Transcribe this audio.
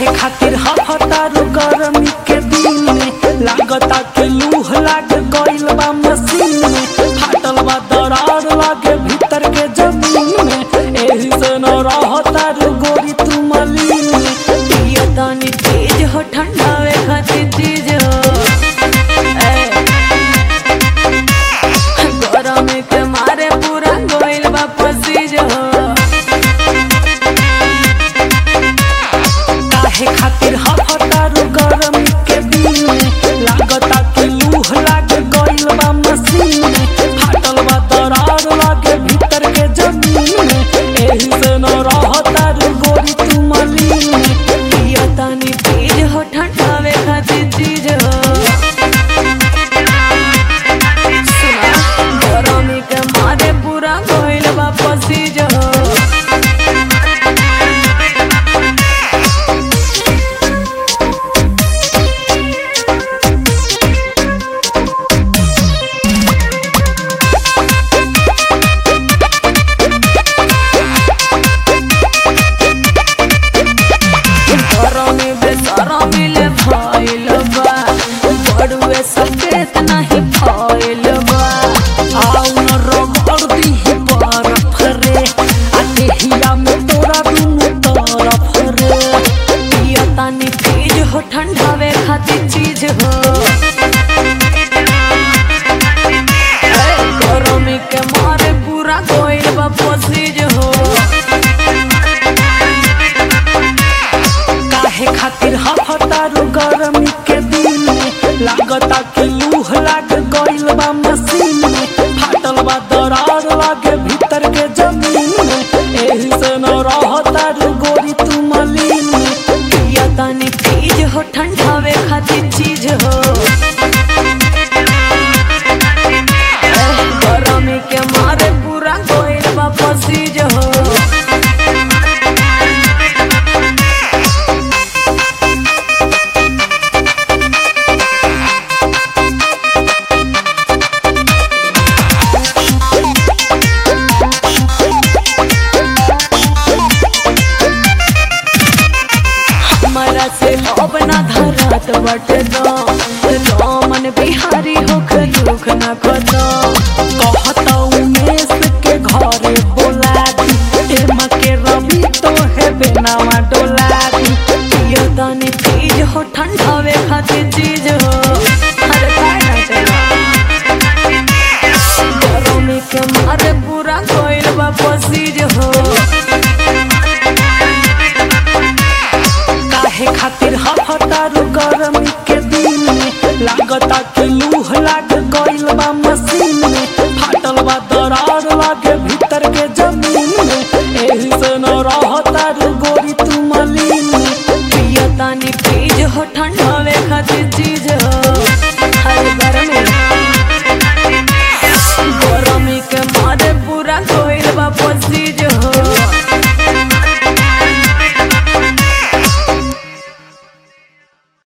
काहे खातिर हफतारू गरमी के दिन में लागता के लूह लाग गइल बा मशीन में फाटल बा दरार लागे भीतर के जमीन में एही से न रहतारू गोरी तू मलीन में पिया तानी तेज हो ठंडावे खातिर चीज हो ए, गरमी के मारे पूरा गोइल बा पसीज हो काहे खातिर हफतारू गरमी के दिन में लागता के लूह लाग गइल बा मशीन में फाटल बा दरार लागे भीतर के जमीन में एही से न रहतारू गोरी तू मलीन में पिया तानी तेज हो ठंडावे खातिर चीज हो सुना, गरमी के मारे पूरा गोइल बा पसीज हो गरमी बेसरमी ले भइल बा बड़ुए सफेद नहीं भइल बा आउ न रगड़ दीही बरफ रे आ देहिया में तोरा दुनू तरफ रे पिया तानी तेज हो ठंडावे खातिर चीज हो ए, गरमी के मारे पूरा गोइल बा पसीज हो काहे खातिर हफतारू गरमी के दिन में लागता के लूह लाग गइल बा मशीन में फाटल बा दरार लागे भीतर के जमीन में एही से न रहतारू गोरी तू मलीन में पिया तानी तेज हो ठंडावे खातिर चीज हो ए, गरमी के मारे पूरा गोइल बा पसीज हो हमरा से अब ना धरत बट दो रामन बिहारी होख दुख न खदो कहता उमेश के घरे बोला दी एमा के रवि तो है बेनावा डोला दी पियो तनी तेज हो ठंडावे खातिर चीज हो अरे काय ना चला गरमी के मारे पूरा कोइल बा पसीज हो काहे खातिर हफतारू गरम